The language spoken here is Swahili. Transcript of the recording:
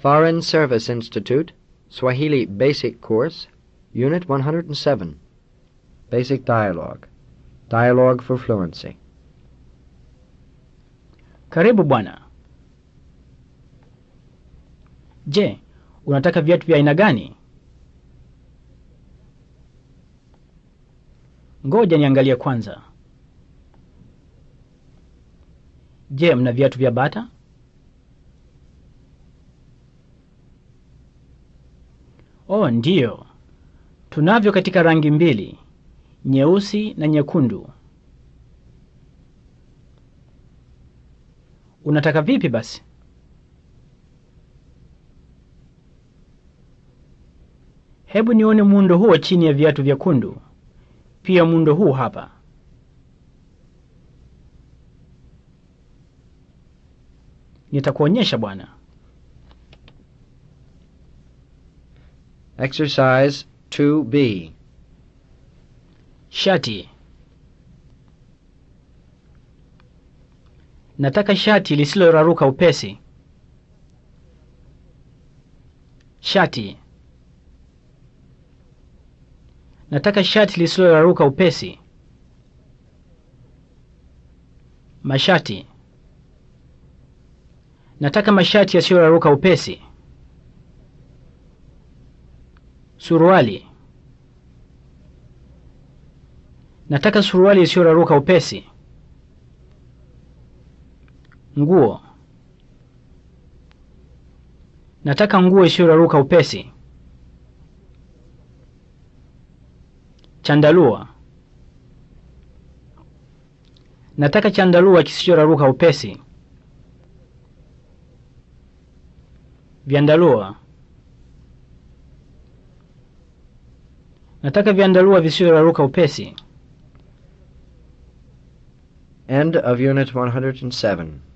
Foreign Service Institute, Swahili Basic Course, Unit 107. Basic Dialogue. Dialogue for Fluency. Karibu bwana. Je, unataka viatu vya aina gani? Ngoja niangalie kwanza. Je, mna viatu vya bata? Oh, ndiyo. Tunavyo katika rangi mbili, nyeusi na nyekundu. Unataka vipi basi? Hebu nione muundo huo chini ya viatu vyekundu. Pia muundo huu hapa. Nitakuonyesha bwana. Exercise 2B. Shati. Nataka shati lisiloraruka upesi. Shati. Nataka shati lisiloraruka upesi. Mashati. Nataka mashati yasiyoraruka upesi. Suruali. Nataka suruali isiyoraruka upesi. Nguo. Nataka nguo isiyoraruka upesi. Chandalua. Nataka chandalua kisichoraruka upesi. Vyandarua. Nataka vyandarua visivyoraruka upesi. End of Unit 107.